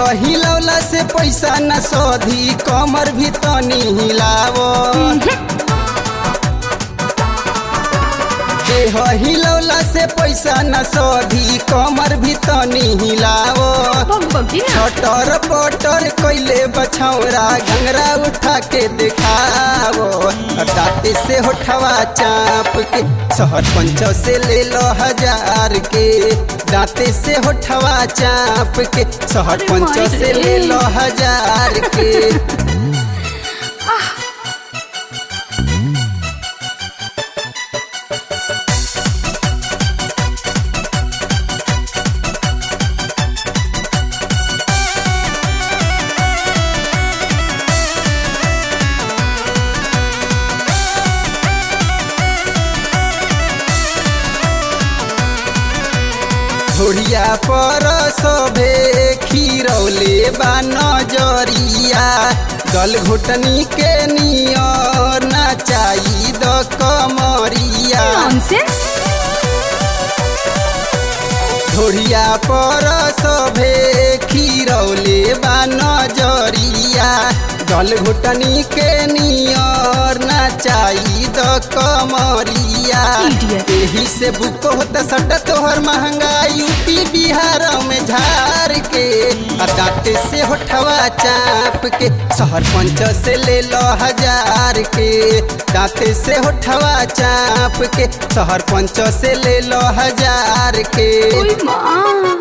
हिलौला से पैसा न सोधी कमर भी तनी हिलावो देह हिलौला से पैसा न सोधी कमर भी तनी हिलावो भग भगी ना छटर पटर कैले बछौरा घंगरा उठा के दिखावो दाते से होठवा चाप के शहर पंच से ले लो हजार के दाते से होठवा चाप के शहर अरे पंच माई से रे। ले लो हजार के घोड़िया पर सभे खीरौले बा नजरिया गल घुटनी के नियर नाचाई द कमरिया नॉनसेंस घोड़िया पर सभे खीरौले बा नजरिया गल घुटनी के नियर नाचाई द कमरिया Idiot. एही से बुक होता सट तोहर महंगा यूपी बिहार में झार के आ दांते से होठवा चाप के शहर पंच से ले लो हजार के दांते से होठवा चाप के शहर पंच से ले लो हजार के ओए माँ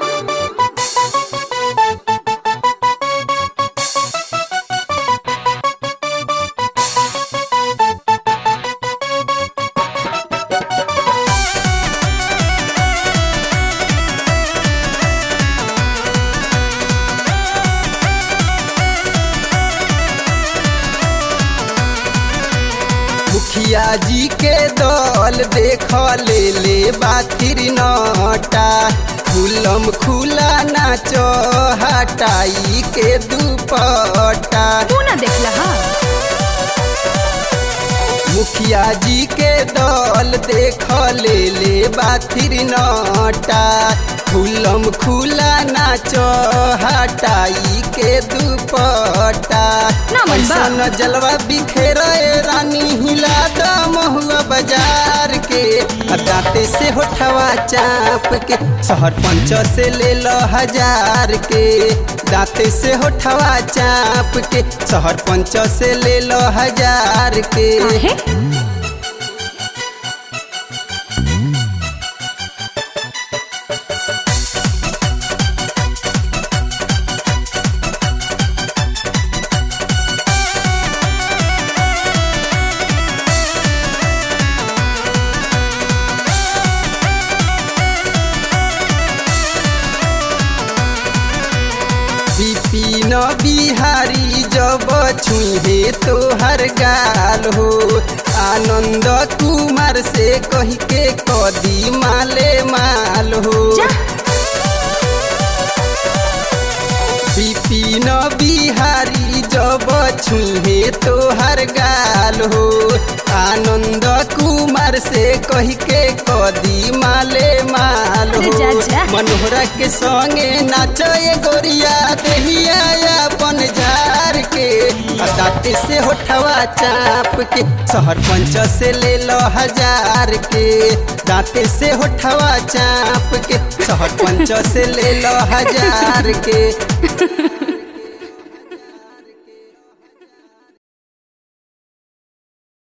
मुखिया जी के दल देख ले ले बातिर नटा खुलम खुला नाचो हटाई के दुपट्टा तू ना देखला हा मुखिया जी के दल देख ले ले बातिर नटा खुलम खुला नाचो हटाई के दुपट्टा ना मन बा। ऐसन जलवा बिखेर रानी हिला द महुआ बाजार के आ दांते से होठवा चाप के शहर पंच से ले लो हजार के दांते से होठवा चाप के शहर पंच से ले लो हजार के काहे विपिन बिहारी जब छुहे तोहर गाल हो आनंद कुमार से कह के कदी माले माल हो जा विपिन बिहारी जब छुहे तोहर गाल हो आनंद कुमार से कह के कदी माले माल अरे हो जा, जा। मनोहरा के संगे नाचे गोरिया देहिया अपन झार के आ दांते से होठवा चाप के शहर पंच से ले लो हजार के दांते से होठवा चाप के शहर पंच से ले लो हजार के